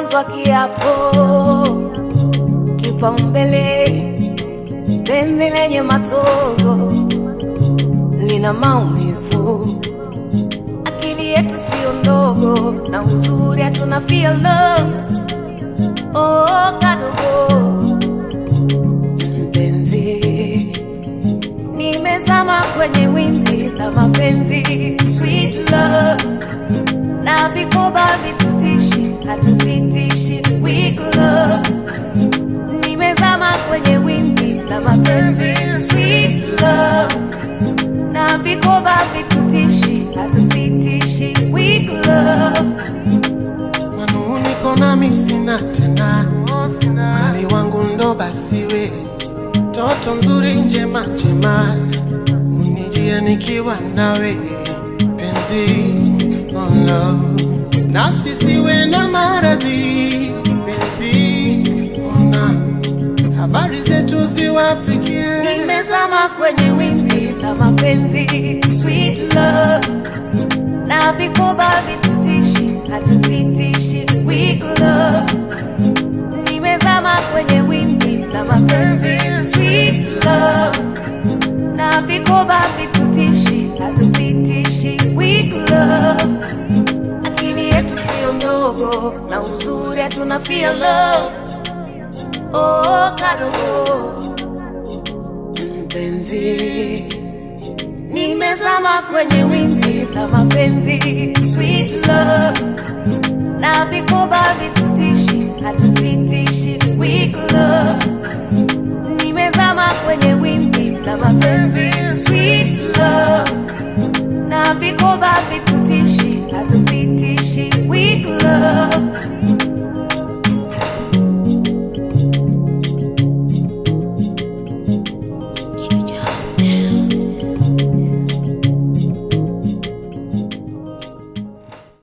mwanzo wa kiapo, kipaumbele, penzi lenye matozo lina maumivu, akili yetu sio ndogo, na uzuri hatuna feel love. Oh, kadogo mpenzi, nimezama kwenye wimbi la mapenzi, sweet love na vikoba vitutishi, hatupitishi weak love. Nimezama kwenye wimbi la mapenzi, sweet love na vikoba vitutishi, hatupitishi weak love. manuniko nami sina tena, mali wangu ndo basiwe, toto nzuri njema njema, unijie nikiwa nawe penzi, oh no. nafsi siwe na maradhi penzi, ona habari zetu ziwafikie Nimezama kwenye wimbi la mapenzi, sweet love na vikoba vitutishi, hatupitishi weak love. Nimezama kwenye wimbi la mapenzi, sweet love na vikoba vitutishi, hatupitishi weak love. Akili yetu sio ndogo, na uzuri hatuna feel love. Oh, kadogo mpenzi, nimezama kwenye wimbi la mapenzi, sweet love na vikoba vitutishi, hatupitishi weak love. Nimezama kwenye wimbi la mapenzi, sweet love na vikoba vitutishi, hatupitishi